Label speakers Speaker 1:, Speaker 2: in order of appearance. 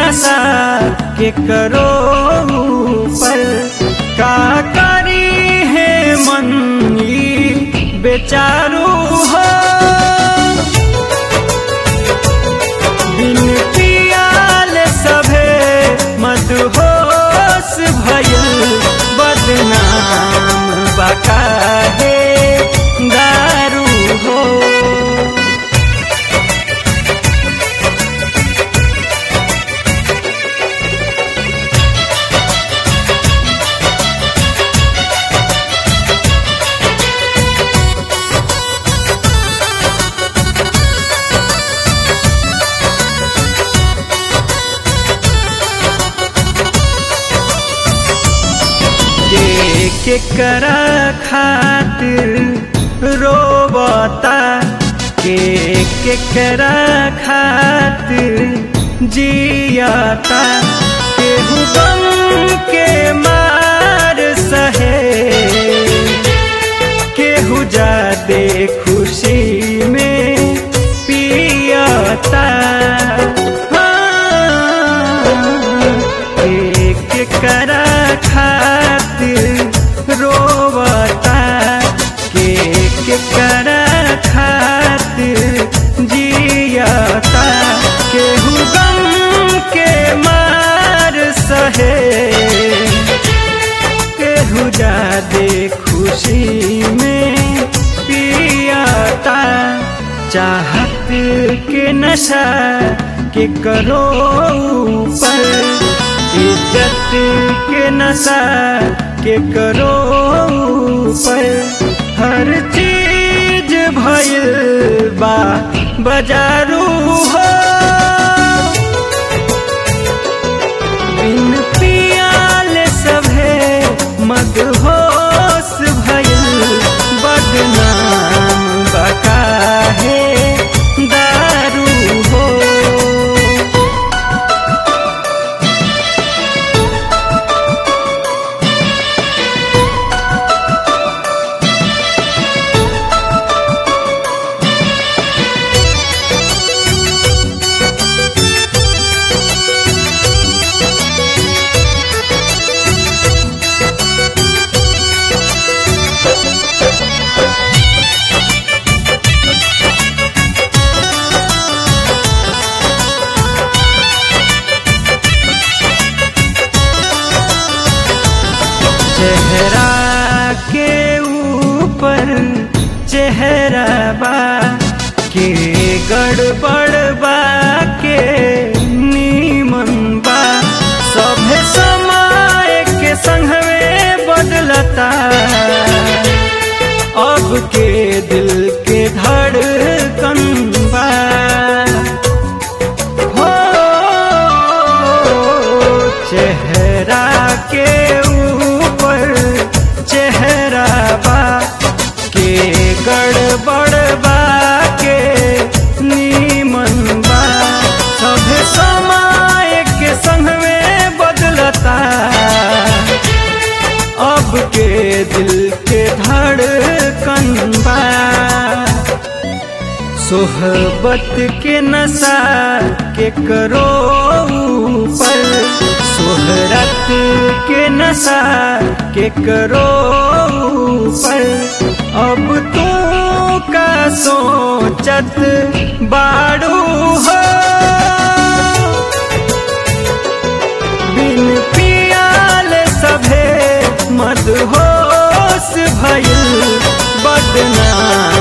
Speaker 1: नशा के करो पर का करी है मन ई बेचारू हो बिन पियाल सभे मदहोश भयल बदनाम बका है दारू हो के के करा खातिर रोबता के के करा खातिर जियाता केहू गम के मार सहे केहू जादे खुशी में पियाता एक करा खातिर रोवता के के करा खातिर जियाता केहू गम के मार सहे केहू जादे खुशी में पियाता चाहत के नशा के करो पर इज्जत के नशा के करो पर हर चीज भइल बा बाजारू हो बिन पियाल सभे मदहोश भइल बदनाम बका है दारू हो चेहरा के ऊपर चेहरा बा के गड़बड़ बा के नीमन बा सभे समय के संगवे बदलता अब के दिल के धड़कन बा हो चेहरा के ऊपर चेहरा बा के गड़बड़ बा के नीमन बा सब समय के संग में बदलता अब के दिल के धड़कन बा सोहबत के नशा के करो पर सोहरत के नशा के करो पर अब तू का सोचत बाड़ू हो बिन पियाल सभे मदहोश भइल बदनाम